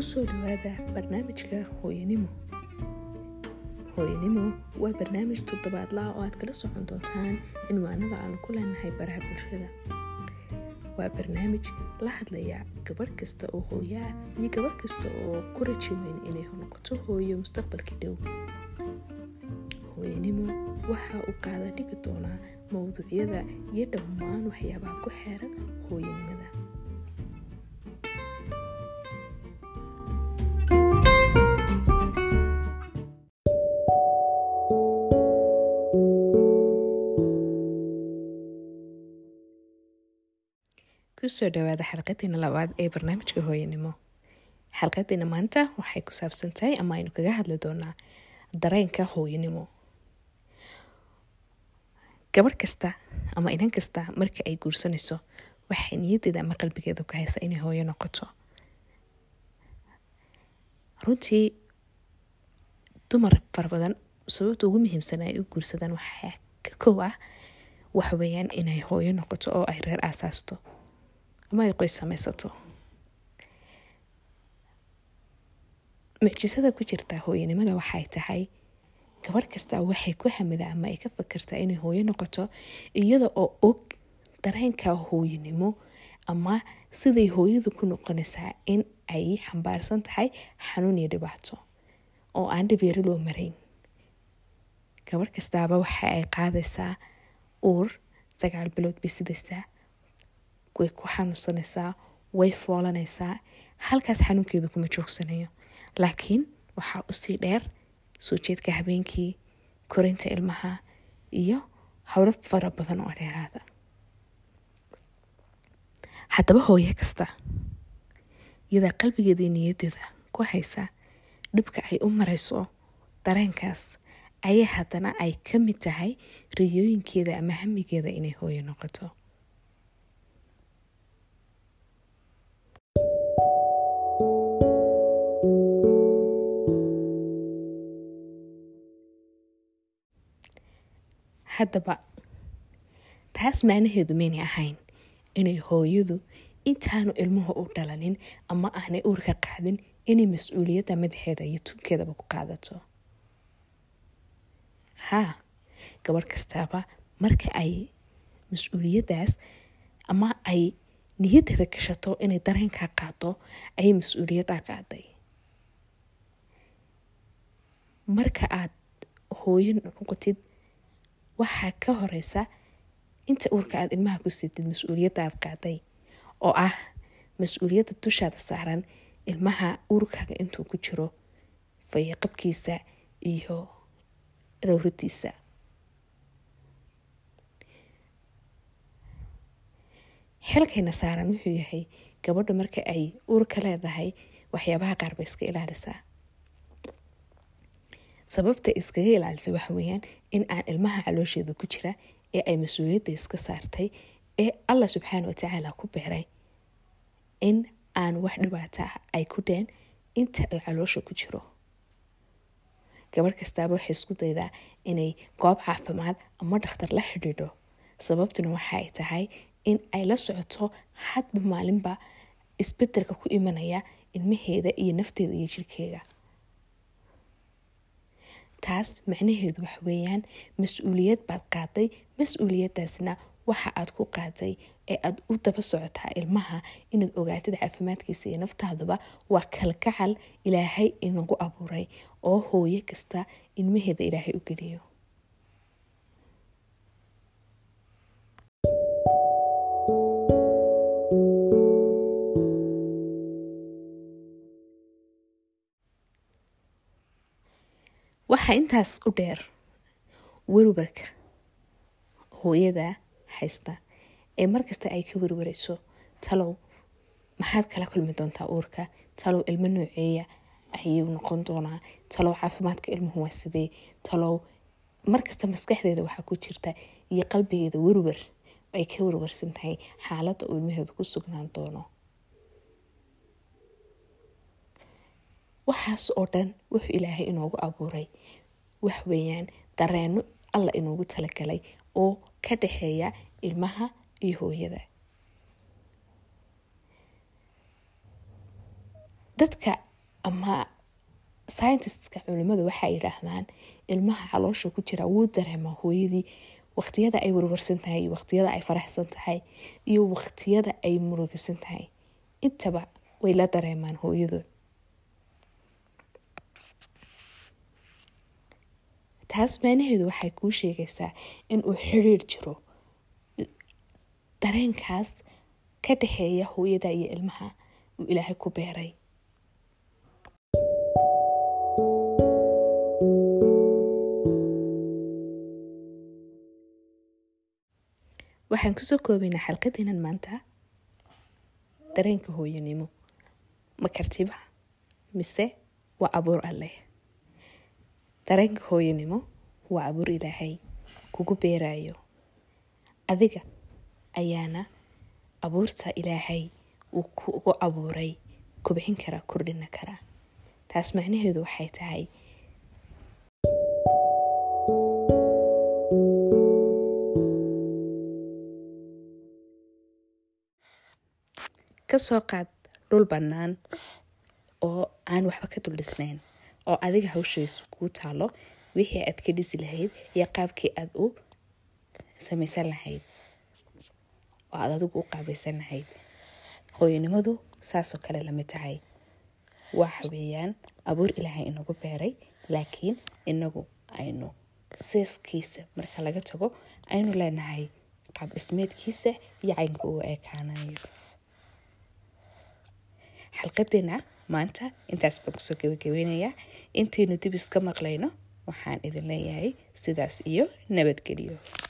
kusoo dhawaada barnaamijka hooyanimo hooyanimo waa barnaamij toddobaadlaha oo aad kala socon doontaan cinwaanada aan ku leenahay baraha bulshada waa barnaamij la hadlaya gabadh kasta oo hooyo ah iyo gabadh kasta oo ku raji weyn inay noqoto hooyo mustaqbalka dhow hooyanimo waxa uu qaada dhigi doonaa mowduucyada iyo dhammaan waxyaabaha ku xeeran hooyanimada kusoo dhawaada xalqadiina labaad ee barnaamijka hooyanimo xalqadiina maanta waxay ku saabsan tahay ama aynu kaga hadli doonaa dareenka hooyanimo gabadh kasta ama inan kasta marka ay guursanayso waxay niyadeeda ama qalbigeeda ku haysa inay hooyo noqoto runtii dumar fara badan sababta ugu muhiimsan ay u guursadaan waxaa ka kow ah waxaweyaan inay hooyo noqoto oo ay reer aasaasto ama ay qoys samaysato mucjisada ku jirta hooyanimada waxay tahay gabadh kasta waxay ku hamidaa ama ay ka fakartaa inay hooyo noqoto iyada oo og dareenka hooyanimo ama siday hooyadu ku noqonaysaa in ay xambaarsan tahay xanuun iyo dhibaato oo aan dhibyaro loo marayn gabadh kastaaba waxa ay qaadaysaa uur sagaal bilood bay sidaysaa way ku xanuunsanaysaa way foolanaysaa halkaas xanuunkeedu kuma joogsanayo laakiin waxaa usii dheer soo jeedka habeenkii korinta ilmaha iyo howlo fara badan oo dheeraada haddaba hooyo kasta iyadaa qalbigeeda iyo niyadeeda ku haysa dhibka ay u marayso dareenkaas ayaa haddana ay ka mid tahay riyooyinkeeda ama hamigeeda inay hooyo noqoto haddaba taas macnaheedu maynay ahayn inay hooyadu intaanu ilmuhu u dhalanin ama aanay uurka qaadin inay mas-uuliyadda madaxeeda iyo tunkeedaba ku qaadato haa gabadh kastaaba marka ay mas-uuliyaddaas ama ay niyadeeda gashato inay dareenkaa qaado ayay mas-uuliyaddaa qaaday marka aad hooyo noqotid waxaa ka horeysa inta uurka aad ilmaha ku siitid mas-uuliyadda aad qaaday oo ah mas-uuliyadda dushaada saaran ilmaha uurkaaga intuu ku jiro fayaqabkiisa iyo dhowradiisa xilkayna saaran wuxuu yahay gabadha marka ay uurka leedahay waxyaabaha qaar bay iska ilaalisaa sababta iskaga ilaalisa waxa weeyaan in aan ilmaha caloosheeda ku jira ee ay mas-uuliyadda iska saartay ee allah subxaana watacaala ku beeray in aan wax dhibaata ah ay ku dheen inta ay caloosha ku jiro gabadh kastaaba waxay isku daydaa inay goob caafimaad ama dhakhtar la xidhiidho sababtuna waxa ay tahay in ay la socoto hadba maalinba isbedelka ku imanaya ilmaheeda iyo nafteeda iyo jirkeega taas macnaheedu wax weeyaan mas-uuliyad baad qaaday mas-uuliyadaasna waxa aad ku qaaday ee aad u daba socotaa ilmaha inaad ogaatid caafimaadkiisa iyo naftaadaba waa kalgacal ilaahay inagu abuuray oo hooyo kasta ilmaheeda ilaahay u geliyo waxaa intaas u dheer werwarka hooyada haysta ee markasta ay ka werwarayso talow maxaad kala kulmi doontaa uurka talow ilmo nooceeya ayuu noqon doonaa talow caafimaadka ilmuhu waa sidee talow markasta maskaxdeeda waxaa ku jirta iyo qalbigeeda werwar ay ka werwarsan tahay xaaladda uu ilmaheedu ku sugnaan doono waxaas oo dhan wuxuu ilaahay inoogu abuuray wax weeyaan dareeno alla inoogu talagalay oo ka dhexeeya ilmaha iyo hooyada dadka ama scientiska culimadu waxay yidhaahdaan ilmaha caloosha ku jira wuu dareemaa hooyadii waqtiyada ay warwarsan tahay waqtiyada ay faraxsan tahay iyo waqtiyada ay murugisan tahay intaba way la dareemaan hooyadood taas maanaheedu waxay kuu sheegaysaa in uu xiriir jiro dareenkaas ka dhexeeya hooyada iyo ilmaha uu ilaahay ku beeray waxaan kusoo koobaynaa xalqadeenan maanta dareenka hooyanimo ma kartiba mise waa abuur alleh dareenka hooyanimo waa abuur ilaahay kugu beerayo adiga ayaana abuurta ilaahay uu kugu abuuray kubxin karaa kordhina karaa taas macnaheedu waxay tahay kasoo qaad dhul bannaan oo aan waxba ka dul dhisnayn oo adiga hawshaysu kuu taalo wixii aad ka dhisi lahayd iyo qaabkii aad u samaysan lahayd oo aad adigu u qaabaysan lahayd hooyanimadu saasoo kale lamid tahay waxa weeyaan abuur ilaahay inagu beeray laakiin inagu aynu seeskiisa marka laga tago aynu leenahay qaab dhismeedkiisa iyo caynka uu ekaanayo xalqadeena maanta intaas baan kusoo gabagabeynayaa intaynu dib iska maqlayno waxaan idin leeyahay sidaas iyo nabadgelyo